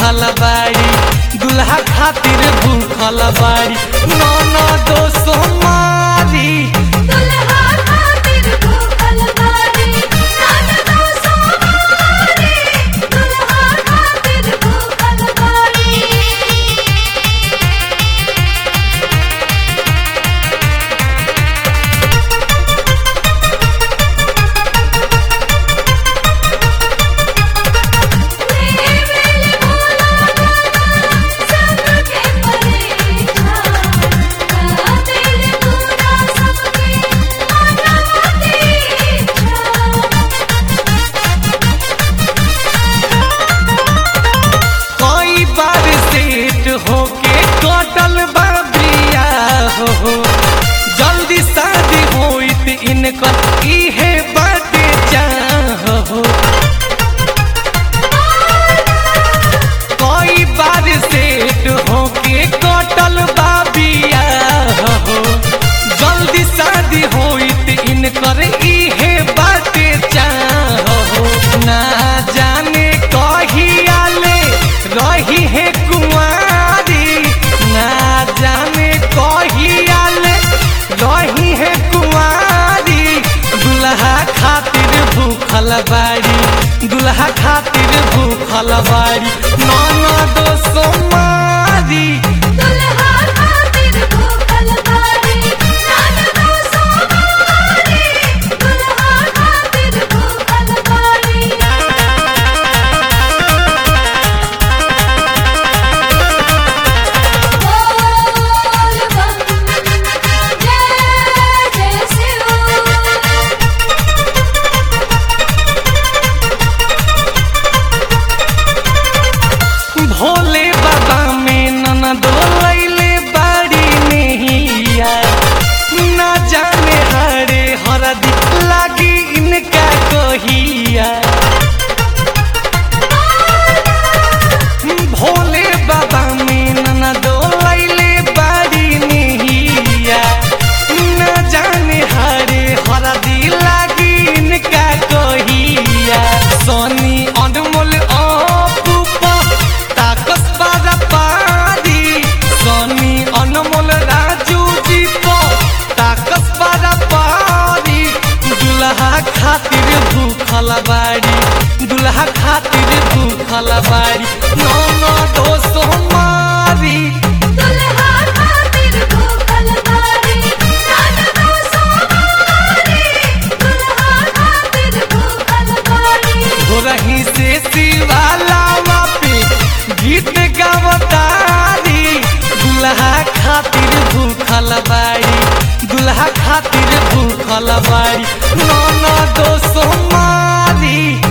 भूखल बाड़ी दुल्हा खातिर भूखल बाड़ी नौना दो सोमारी दुल्हा खातिर भूखल बारी नाना सोमारी दुल्हा खातिर भूखल बारी कई बार सेट होके कटल बाबिया हो जल्दी शादी होइत इनकर इहे बाटे चाहो कई बार सेट होके कटल बाबिया हो जल्दी शादी होइत इनकर इहे बाटे चाहो ना जाने कहिया ले रही है कुंवारी ना जाने कहिया ले रही है कुंवारी दुल्हा खातिर भूखल बाड़ी दुल्हा खातिर भूखल बाड़ी नाना दो सोमारी दुल्हा खातिर भूखल बारी नाना सोमारी दुल्हा खातिर भूखल बारी बोल बम जय जय शिव भोले बाबा में ननदो लैले बाड़ी नैया ना जाने हरे हरदी लागी इनका कहिया भोले बाबा में ननदो लैले बाड़ी नैया ना जाने हरे हरदी लागी इनका कहिया सोनी अनमोल अपूपा ताकस बारा पारी सोनी अनमोल राजू जी पो ताकस बारा पारी दुल्हा खातिर भूखल बाड़ी दुल्हा खातिर भूखल बाड़ी नौना दो सोमारी दुल्हा खातिर भूखल बारी नाना सोमारी दुल्हा खातिर भूखल बारी घोरही से शिवाला पे गीत गावतारी दुल्हा खातिर भूखल बाड़ी दुल्हा खातिर भूखल बाड़ी नौना दो सोमारी